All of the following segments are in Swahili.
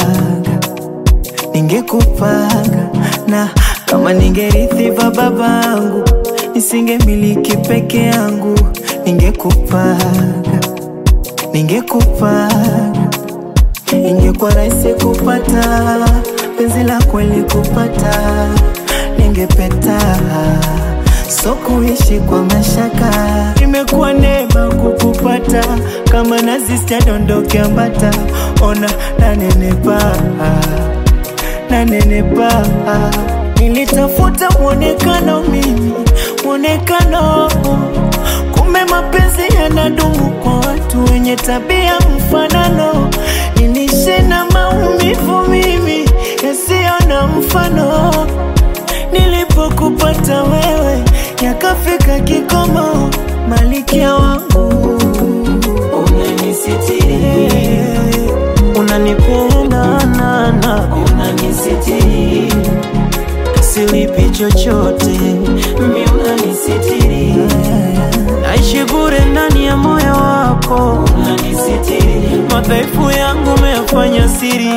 ningekupanga na kama ningerithi va babangu nisingemiliki peke yangu, ningekupanga ningekupanga, ingekuwa rahisi kupata penzi la kweli kupata, ningepeta so kuishi kwa mashaka, imekuwa neema kukupata, kama nazi sitadondoke ambata, ona nanenepa nanenepa, nilitafuta mwonekano mimi, mwonekano kumbe mapenzi yanadumu kwa watu wenye tabia mfanano, nilishe na maumivu mimi yasiyo na mfano nilipokupata wewe yakafika kikomo, malikia wangu unanisitiri, unanipenda nana, unanisitiri, silipi chochote, mi unanisitiri, naishi bure ndani ya moyo wako, unanisitiri, madhaifu yangu umeyafanya siri,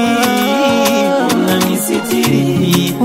unanisitiri,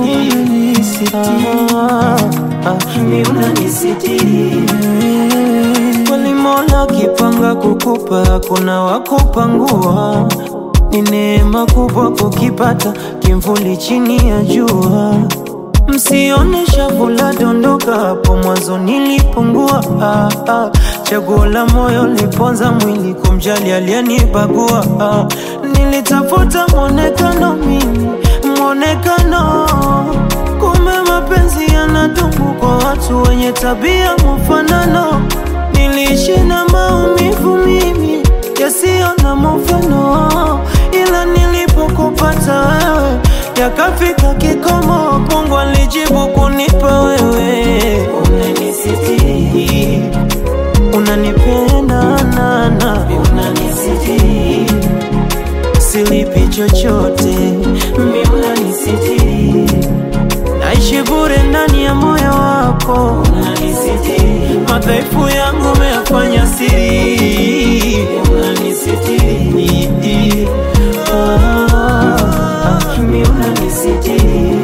mi unanisitiri kweli Mola kipanga kukupa, kuna wakupangua. Ni neema kubwa kukipata kimvuli chini ya jua. Msione shavu la dondoka, hapo mwanzo nilipungua. Ah, ah. Chaguo la moyo liponza mwili, kumjali aliyenibagua. Ah, nilitafuta mwonekano mimi, mwonekano kumbe mapenzi yanadumu kwa watu wenye tabia mfanano. Niliishi na maumivu mimi yasiyo na mfano, ila nilipokupata wewe yakafika kikomo. Mungu alijibu kunipa wewe, unanisitiri, unanipenda nana, unanisitiri, silipi chochote, mi unanisitiri naishi bure ndani ya moyo wako, unanisitiri, madhaifu yangu umeyafanya siri, unanisitiri, ah, ah, mi unanisitiri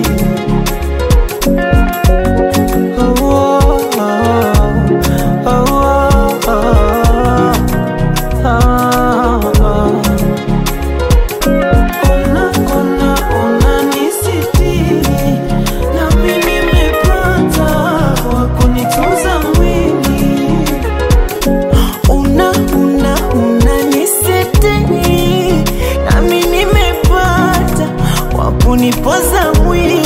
Oh, oh, oh, oh, oh, oh, oh. Ona, ona, unanisitiri, nami nimepata wa kunitunza mwili. Una, una, unanisitiri, nami nimepata wa kunipoza mwili.